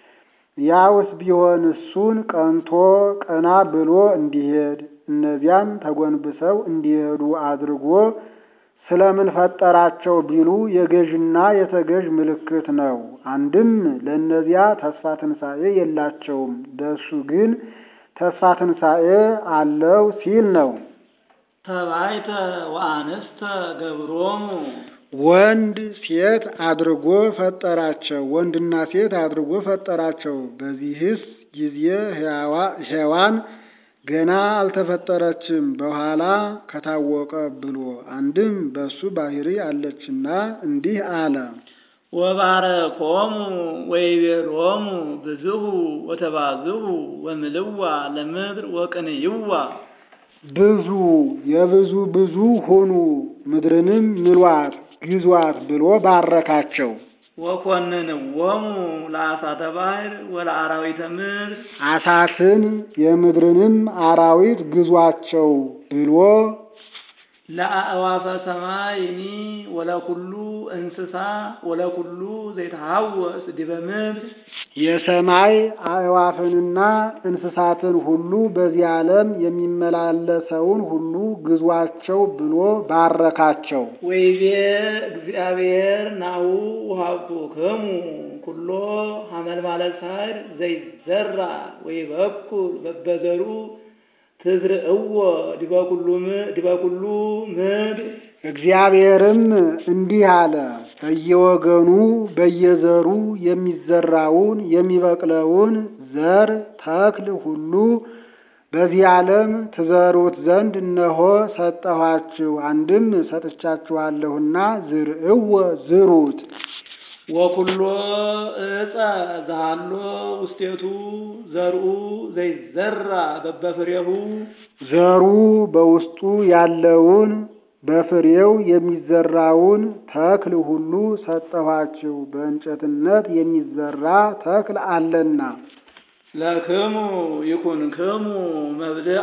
ያውስ ቢሆን እሱን ቀንቶ ቀና ብሎ እንዲሄድ እነዚያም ተጎንብሰው እንዲሄዱ አድርጎ ስለምን ፈጠራቸው ቢሉ የገዥና የተገዥ ምልክት ነው። አንድም ለእነዚያ ተስፋ ትንሣኤ የላቸውም፣ ለእሱ ግን ተስፋ ትንሣኤ አለው ሲል ነው። ተባይተ ወአንስተ ገብሮሙ ወንድ ሴት አድርጎ ፈጠራቸው፣ ወንድና ሴት አድርጎ ፈጠራቸው። በዚህስ ጊዜ ሔዋን ገና አልተፈጠረችም በኋላ ከታወቀ ብሎ አንድም በሱ ባህሪ አለችና እንዲህ አለ። ወባረኮሙ ወይቤሎሙ ብዝሁ ወተባዝሁ ወምልዋ ለምድር ወቅንይዋ ብዙ የብዙ ብዙ ሁኑ ምድርንም ምሏት ግዟት ብሎ ባረካቸው። ወኮንንዎሙ ለአሳተ ባሕር ወለአራዊተ ምድር አሳትን የምድርንም አራዊት ግዟቸው ብሎ ለአእዋፈ ሰማይኒ ወለኩሉ እንስሳ ወለኩሉ ዘይተሃወስ ዲበ ምድር የሰማይ አእዋፍንና እንስሳትን ሁሉ በዚህ ዓለም የሚመላለሰውን ሁሉ ግዟቸው ብሎ ባረካቸው። ወይቤ እግዚአብሔር ናሁ ውሃብኩክሙ ኩሎ ሐመልማለ ሳዕር ዘይዘራ ወይበኩል በበዘሩ ትዝርእዎ ዲበ ኩሉ ምድር እግዚአብሔርም እንዲህ አለ፣ በየወገኑ በየዘሩ የሚዘራውን የሚበቅለውን ዘር ተክል ሁሉ በዚህ ዓለም ትዘሩት ዘንድ እነሆ ሰጠኋችሁ። አንድም ሰጥቻችኋለሁና ዝርእዎ ዝሩት። ወኩሎ እፀ ዛሃሎ ውስቴቱ ዘርኡ ዘይዘራ በበፍሬሁ ዘሩ በውስጡ ያለውን በፍሬው የሚዘራውን ተክል ሁሉ ሰጠኋችሁ። በእንጨትነት የሚዘራ ተክል አለና ለክሙ ይኩንክሙ መብልአ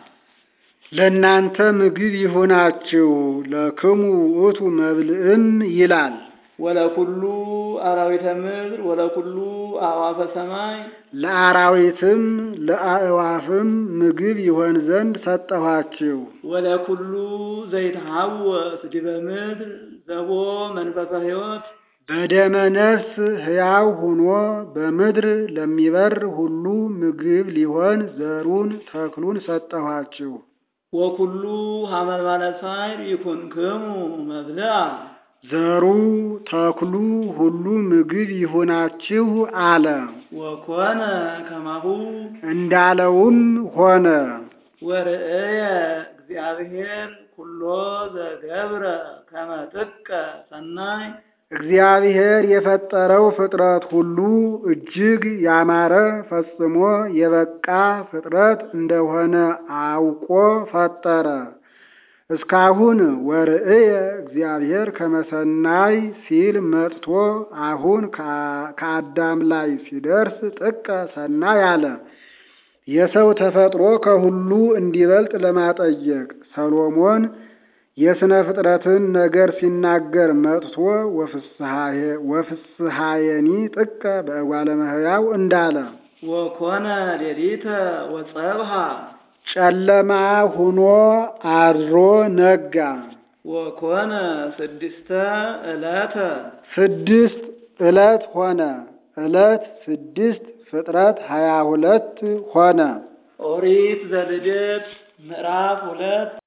ለእናንተ ምግብ ይሁናችሁ። ለክሙ ውእቱ መብልዕም ይላል። ወለኩሉ አራዊተ ምድር ወለኩሉ አዕዋፈ ሰማይ ለአራዊትም ለአእዋፍም ምግብ ይሆን ዘንድ ሰጠኋችሁ። ወለኩሉ ዘይተሃወስ ዲበ ምድር ዘቦ መንፈሰ ሕይወት በደመ ነፍስ ሕያው ሆኖ በምድር ለሚበር ሁሉ ምግብ ሊሆን ዘሩን ተክሉን ሰጠኋችሁ። ወኩሉ ሐመልማለ ሳዕር ይኩንክሙ መብልአ ዘሩ ተክሉ ሁሉ ምግብ ይሁናችሁ አለ። ወኮነ ከማሁ እንዳለውም ሆነ። ወርእየ እግዚአብሔር ኩሎ ዘገብረ ከመ ጥቀ ሰናይ እግዚአብሔር የፈጠረው ፍጥረት ሁሉ እጅግ ያማረ ፈጽሞ የበቃ ፍጥረት እንደሆነ አውቆ ፈጠረ። እስካሁን ወርእየ እግዚአብሔር ከመሰናይ ሲል መጥቶ አሁን ከአዳም ላይ ሲደርስ ጥቀ ሰናይ አለ። የሰው ተፈጥሮ ከሁሉ እንዲበልጥ ለማጠየቅ ሰሎሞን የሥነ ፍጥረትን ነገር ሲናገር መጥቶ ወፍስሐየኒ ጥቀ በእጓለ እመሕያው እንዳለ ወኮነ ሌሊተ ወጸብሃ ጨለማ ሁኖ አድሮ ነጋ። ወኮነ ስድስተ ዕለተ ስድስት ዕለት ሆነ። ዕለት ስድስት ፍጥረት ሀያ ሁለት ሆነ። ኦሪት ዘልደት ምዕራፍ ሁለት